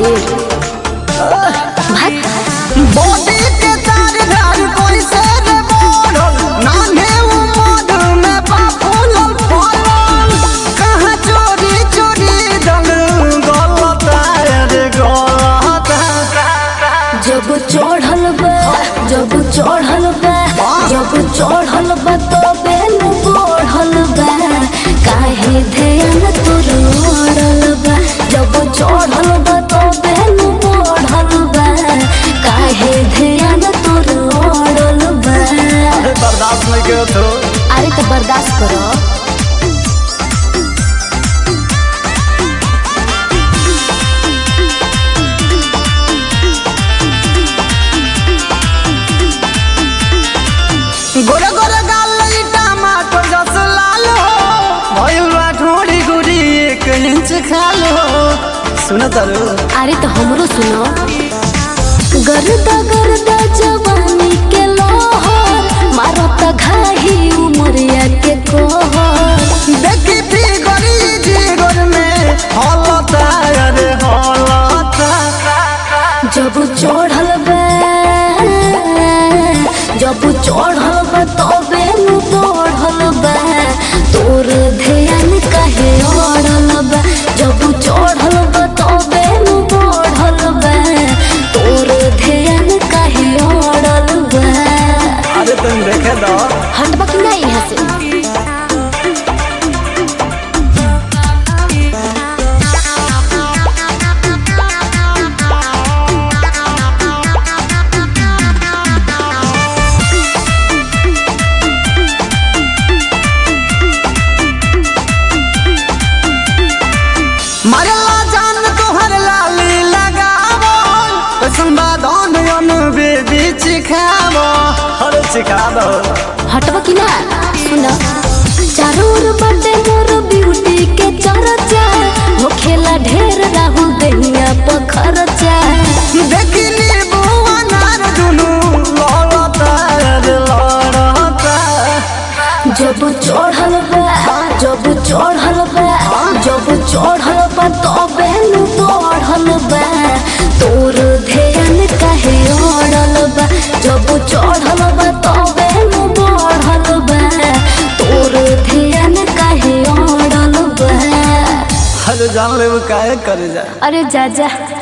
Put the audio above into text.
ढेर भाग बॉडी के चार धार कोई से रे बोलल नाने उमर में बाफुल फलल कहाँ चोरी चोरी दल गलत रे गलत जब चढ़ल बा जब चढ़ल बा जब चढ़ल बा तबे न बढ़ल बा काहे ध्यान तोर ओढ़ल बा जब चढ़ल बा तबे न बढ़ल बा काहे ध्यान तोर ओढ़ल बा अरे बर्दाश्त नहीं के तो अरे तो बर्दाश्त करो गोरे गोरे गाल ई टमाटर जस लाल हो भइल बा ठोड़ी गुड़ी एक इंच खाल हो सुन तारू अरे तो हमरो सुनो गर्दा गर्दा जवानी के लोहर मारत घाही उमरिया के कोहर देखी थी गरी जीगर में हलता अरे हलता जब चढ़ल बा जब चढ़ल बा तबे नु बढ़ल बा तोर ध्यान काहे अड़ल बा जब चढ़ल बा तबे नु बढ़ल बा तोर ध्यान काहे अड़ल बा अरे तुम देखे दो हटबा कि नहीं यहाँ से मरला जान तोहर लाली लगावो कैसन बादन अन बेबी चिखावो अरे चिखा दो हटबा कि ना सुन चारों ओर बटे मोर ब्यूटी के चर्चा हो खेला ढेर राहु दहिया पखरचा देखी नींबू अनार दुनू लड़ता अरे लड़ता जब चढ़ल बा जब चढ़ल बा जब चढ़ल बा तबे नु बढ़ल बा तोर ध्यान काहे अड़ल बा जब चढ़ल बा तबे नु बढ़ल बा तोर ध्यान काहे अड़ल बा अरे जान ले वो काहे करे जा अरे जा जा